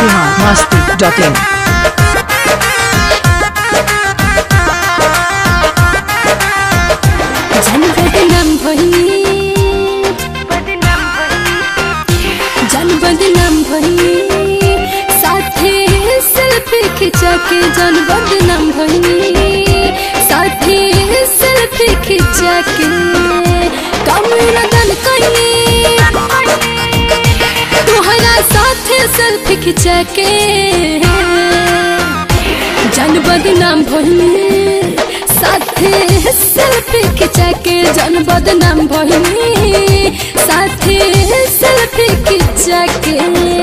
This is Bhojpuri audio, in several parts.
biharmasti.in जन बदनाम भई जन बदनाम भई साथे सेल्फी खिंचा के जन बदनाम भई साथे सेल्फी खिंचा के कम लगन कहीं तुहरा साथे सेल्फी खिंचा के जन बदनाम भइनी साथे सेल्फी खिंचा के जन बदनाम भइनी साथे सेल्फी खिंचा के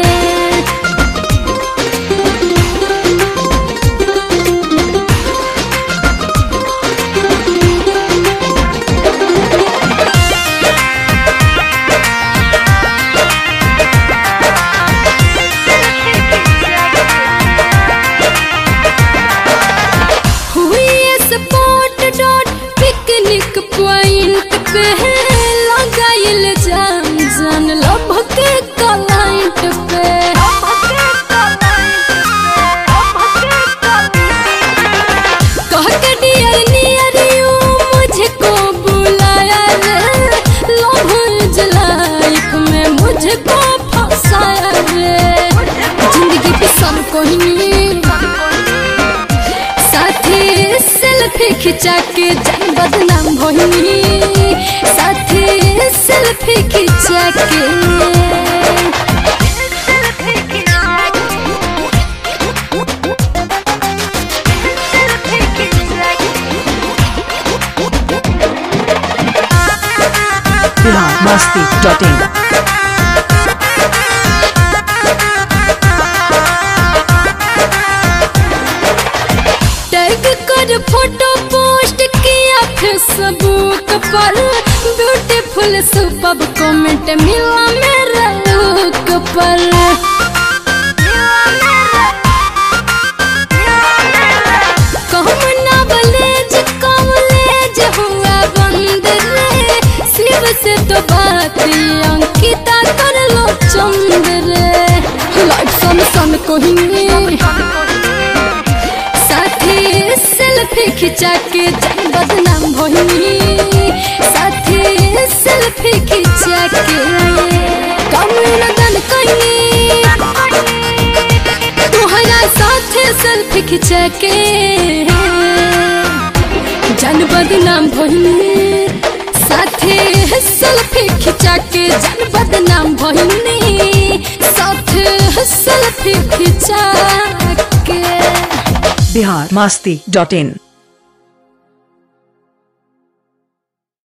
हुई स्पॉट डॉट पिकनिक पॉइंट पे है लगाइल जान जान लभ के क्लाइंट पे कह के डियर नियर यू मुझको बुलाया रे लव इज लाइफ में मुझको फंसाया रे जिंदगी पे सब कोई साथी सेल्फी खिंचा के जन बदनाम भइनी साथी सेल्फी खिंचा के biharmasti.in टैग कर फोटो पोस्ट किया फेसबुक पर ब्यूटीफुल सुपर कमेंट मिला मेरा लुक पर कहम नॉलेज कॉलेज हुआ बंद रे शिव से तो बात अंकिता कर लो चंद रे लाइफ सन सन कोही साथी सेल्फी खिंचा के जन बदनाम भइनी साथी सेल्फी खिंचा के कम लगन कहीं तुहरा साथे सेल्फी खिंचा के जन बदनाम भइनी साथे सेल्फी खिंचा के जन बदनाम भइनी साथे सेल्फी खिंचा के biharmasti.in